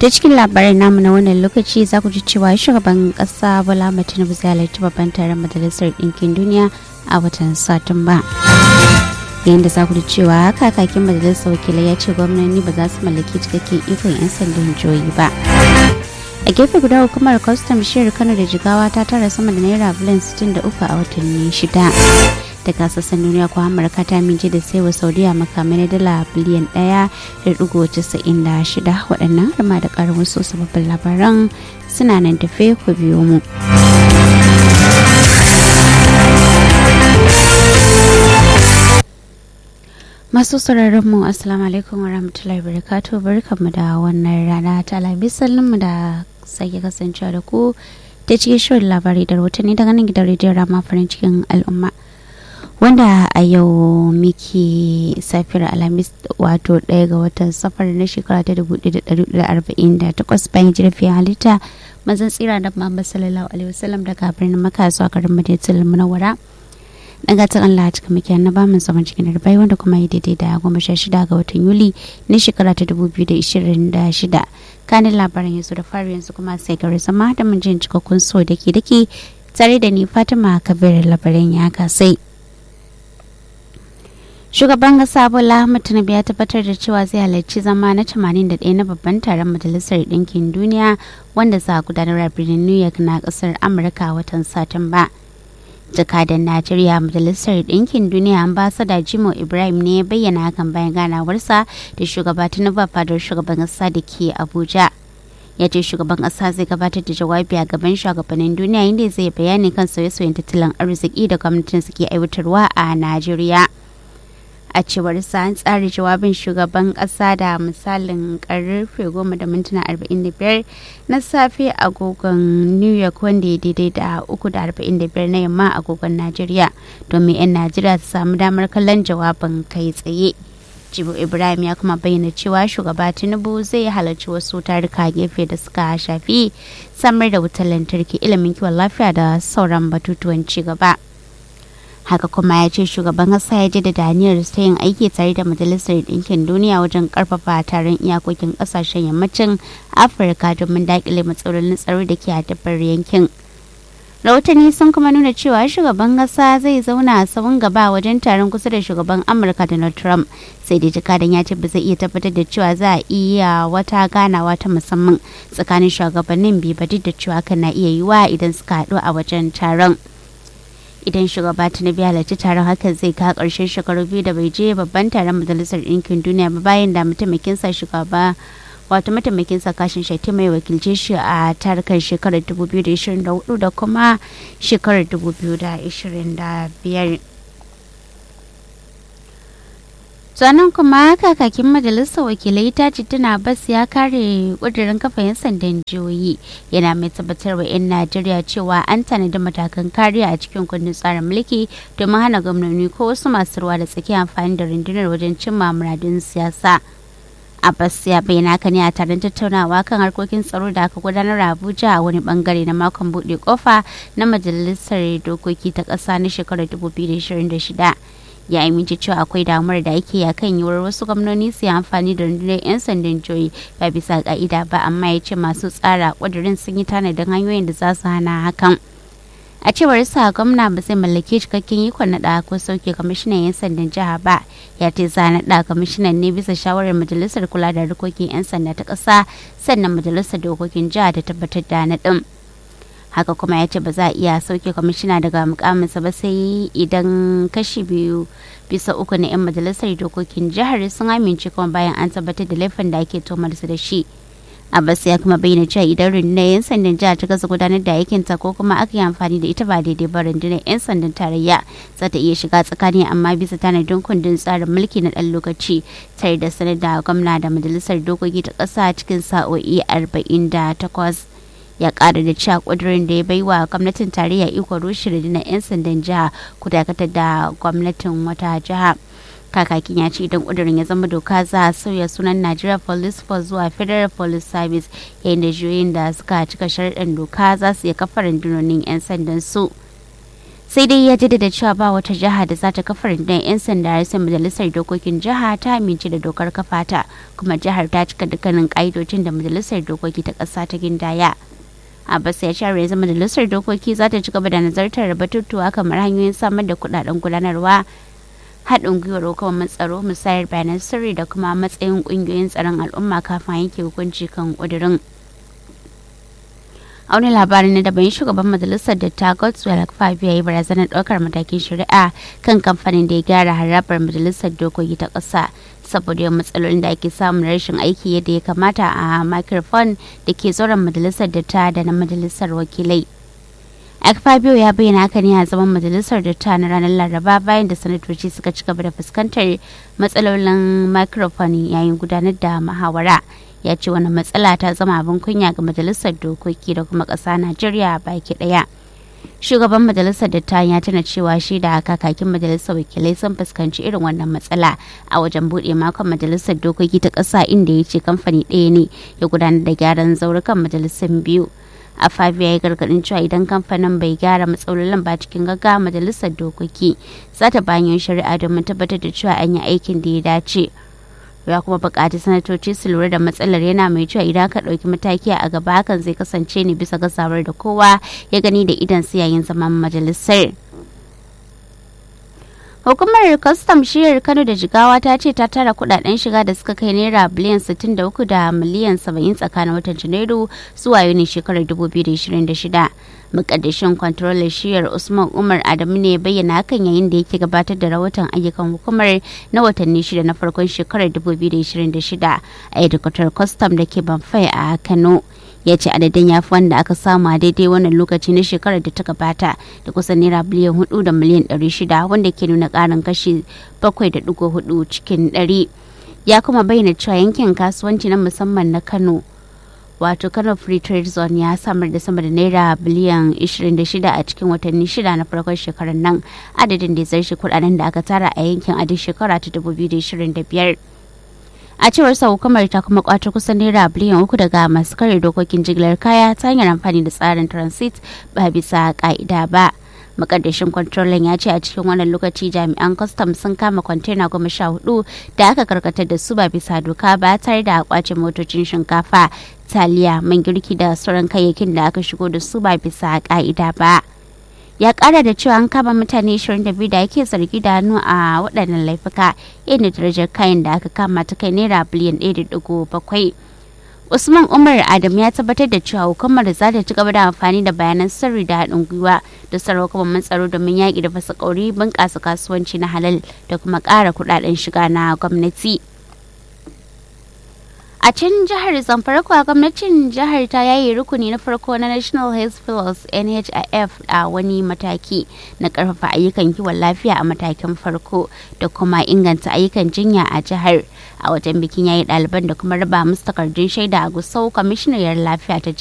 ta cikin labarin namu na wannan lokaci za ku ji cewa shugaban kasa bola tinubu zai halarci babban taron majalisar ɗinkin duniya a watan satumba yayin da za ku ji cewa kakakin majalisar wakilai ya ce gwamnati ba za su mallaki cikakken ikon 'yan sandan jihohi ba a gefe guda hukumar kwastam shiyar kano da jigawa ta tara sama da naira biliyan 63 a watanni shida daga sassan duniya ko amurka ta mince da saiwa saudiya makamai na dala biliyan ɗaya da digo casa'in da shida waɗannan har ma da ƙarin wasu sababbin labaran suna nan tafe ku biyo mu. masu sauraron mu assalamu alaikum wa rahmatullahi wa barakatuh barkanmu da wannan rana ta alhamis mu da sake kasancewa da ku ta cikin shirin labarai da rahotanni daga nan gidan rediyon rama farin cikin al'umma wanda a yau miki safiyar alhamis wato ɗaya ga watan safar na shekara ta 1448 bayan jirfin halitta mazan tsira da muhammad sallallahu alaihi wasallam daga birnin maka zuwa garin madinatul munawwara dan gatan Allah cika muke na bamu zaman cikin darbai wanda kuma ya daidai da goma sha shida ga watan Yuli na shekara ta dubu biyu da ishirin da shida kanin labaran yanzu da fari yanzu kuma sai gari zama da mun jin cikakkun so da ke dake tare da ni Fatima Kabir labaran ya kasai. Shugaban kasa Bola Ahmed Tinubu ya tabbatar da cewa zai halarci zama na 81 na babban taron Majalisar Ɗinkin Duniya wanda za a gudanar a birnin New York na ƙasar Amurka watan Satumba. jakadan najeriya majalisar ɗinkin duniya ambasada jimo ibrahim ne ya bayyana hakan bayan ganawarsa da shugaba tinubu fadar shugaban ƙasa da ke abuja ya ce shugaban ƙasa zai gabatar da jawabi a gaban shugabannin duniya inda zai bayani kan sauye-sauyen tattalin arziki da gwamnatin suke aiwatarwa a najeriya a cewar sa an tsara jawabin shugaban kasa da misalin karfe goma da mintuna arba'in da biyar na safe agogon new york wanda ya daidai da uku da arba'in da biyar na yamma agogon najeriya domin 'yan najeriya su samu damar kallon jawabin kai tsaye jibo ibrahim ya kuma bayyana cewa shugaba tinubu zai halarci wasu taruka gefe da suka shafi samar da wutar lantarki ilimin kiwon lafiya da sauran batutuwan ci gaba. haka kuma ya ce shugaban kasa ya jaddada aniyar ta yin aiki tare da majalisar ɗinkin duniya wajen karfafa taron iyakokin ƙasashen yammacin afirka domin daƙile matsalolin tsaro da ke haddabar yankin rahotanni sun kuma nuna cewa shugaban kasa zai zauna a sahun gaba wajen taron kusa da shugaban amurka donald trump sai dai jakadan ya ce ba zai iya tabbatar da cewa za a iya wata ganawa ta musamman tsakanin shugabannin biyu ba duk da cewa kan na iya yiwa idan suka haɗu a wajen taron idan shugaba tinubu ya halarci taron hakan zai ka karshen shekaru biyu da bai je babban taron majalisar ɗinkin duniya ba bayan da mataimakinsa shugaba wato mataimakinsa kashin shati mai wakilce shi a tarukan shekarar 2024 da kuma shekarar 2025 sannan kuma kakakin majalisar wakilai ta tuna bas ya kare kudirin kafa 'yan sandan jihohi yana mai tabbatar wa 'yan najeriya cewa an tanadi matakan kariya a cikin kundin tsarin mulki domin hana gwamnoni ko wasu masu ruwa da tsaki amfani da rundunar wajen cimma muradun siyasa abbas ya bayyana haka ne a taron tattaunawa kan harkokin tsaro da aka gudanar a abuja a wani bangare na makon buɗe kofa na majalisar dokoki ta ƙasa na shekarar 2026 ya amince cewa akwai damar da ake ya kan yiwuwar wasu gwamnoni su yi amfani da rundunar 'yan sandan joyi ba bisa ka'ida ba amma ya ce masu tsara ƙudurin sun yi tanadin hanyoyin da za su hana hakan a cewar sa gwamna ba zai mallaki cikakken ikon naɗa ko sauke kwamishinan 'yan sandan jiha ba ya ce za naɗa kwamishinan ne bisa shawarar majalisar kula da harkokin 'yan sanda ta ƙasa sannan majalisar dokokin jiha ta tabbatar da naɗin haka kuma ya ce ba za a iya sauke kwamishina daga mukaminsa ba sai idan kashi biyu bisa uku na 'yan majalisar dokokin jihar sun amince kuma bayan an tabbatar da laifin da ake tomarsu da shi abbas ya kuma bayyana cewa idan rundunar 'yan sandan jihar ta kasa gudanar da aikinta ko kuma aka yi amfani da ita ba daidai ba rundunar 'yan sandan tarayya za ta iya shiga tsakani amma bisa tanadin kundin tsarin mulki na ɗan lokaci tare da sanar da gwamna da majalisar dokoki ta ƙasa cikin sa'o'i arba'in da takwas ya kara da cewa kudurin da ya bai wa gwamnatin tarayya iko rushe rundunar 'yan sandan jiha ku dakatar da gwamnatin wata jiha kakakin ya ce idan kudurin ya zama doka za a sauya sunan Nigeria Police Force zuwa Federal Police Service yayin da juyoyin da suka cika sharɗin doka za su iya kafa rundunonin 'yan sandan su. sai dai ya jaddada cewa ba wata jiha da za ta kafa rundunar 'yan sanda sai majalisar dokokin jiha ta amince da dokar kafa ta kuma jihar ta cika dukkanin ƙa'idojin da majalisar dokoki ta ƙasa ta gindaya. Abbas ya ce yanzu majalisar dokoki za ta ci gaba da nazartar batutuwa kamar hanyoyin samar da kuɗaɗen gudanarwa haɗin gwiwar hukumar tsaro musayar bayanan sirri da kuma matsayin ƙungiyoyin tsaron al'umma kafin yanke hukunci kan ƙudurin. a wani labarin na daban shugaban majalisar da ta godswell fabio ya yi barazanar ɗaukar matakin shari'a kan kamfanin da ya gyara harabar majalisar dokoki ta ƙasa saboda yawan matsalolin da ake samun rashin aiki yadda ya kamata a microphone da ke zauren majalisar da ta da na majalisar wakilai Akpabio ya bayyana haka ne a zaman majalisar da ta na ranar Laraba bayan da sanatoci suka ci gaba da fuskantar matsalolin microphone yayin gudanar da muhawara. ya ce wani matsala ta zama abin kunya ga majalisar dokoki da kuma ƙasa najeriya baki ɗaya shugaban majalisar dattawan ya tana cewa shi da kakakin majalisar wakilai sun fuskanci irin wannan matsala a wajen buɗe makon majalisar dokoki ta ƙasa inda ya ce kamfani ɗaya ne ya gudanar da gyaran zaurukan majalisar biyu a fabiya ya gargadin cewa idan kamfanin bai gyara matsalolin ba cikin gaggawa majalisar dokoki za ta bayan shari'a domin tabbatar da cewa an yi aikin da ya dace ya kuma bukaci sanatoci su lura da matsalar yana mai cewa idan ka ɗauki mataki a gaba hakan zai kasance ne bisa gazawar da kowa ya gani da idan su yayin zaman majalisar hukumar kwastam shiyar kano da jigawa ta ce ta tara kudaden shiga da suka kai naira biliyan 63 da miliyan 70 tsakanin watan janairu zuwa yuni shekarar 2026 mukaddashin kwantarolar shiyar usman umar adamu ne bayyana hakan yayin da yake gabatar da rahoton ayyukan hukumar na watanni shida na farkon shekarar 2026 a hedikwatar kwastam da ke banfai a kano ya ce adadin ya fi wanda aka samu a daidai wannan lokaci na shekarar da ta gabata da kusan naira biliyan hudu da miliyan ɗari shida wanda ke nuna ƙarin kashi bakwai da ɗigo hudu cikin ɗari ya kuma bayyana cewa yankin kasuwanci na musamman na kano wato kano free trade zone ya samar da sama da naira biliyan 26 a cikin watanni shida na farkon shekarar nan adadin da ya zarshi kudaden da aka tara a yankin a duk shekara ta 2025 a cewar sa hukumar ta kuma kwato kusan naira biliyan uku daga masu kare dokokin jigilar kaya ta hanyar amfani da tsarin transit ba bisa ka'ida ba makaddashin kwantrolan ya ce a cikin wannan lokaci jami'an kwastam sun kama kwantena goma sha hudu da aka karkatar da su ba bisa doka ba tare da kwace motocin shinkafa taliya man girki da sauran kayayyakin da aka shigo da su ba bisa ka'ida ba ya kara da cewa an kama mutane 22 da ake zargi da hannu a waɗannan laifuka inda darajar kayan da aka kama ta kai naira biliyan 1.7 usman umar adam ya tabbatar da cewa hukumar za ta ci gaba da amfani da bayanan sirri da haɗin gwiwa da sarrafa tsaro domin yaƙi da fasa ƙauri bunƙasa kasuwanci na halal da kuma ƙara kuɗaɗen shiga na gwamnati. a can jihar zamfara kuwa gwamnatin jihar ta yayi rukuni na farko na national health plus nhif a wani mataki na karfafa ayyukan kiwon lafiya a matakin farko da kuma inganta ayyukan jinya a jihar a wajen bikin yayi ɗaliban da kuma raba musu takardun shaida a gusau kwamishiniyar lafiya ta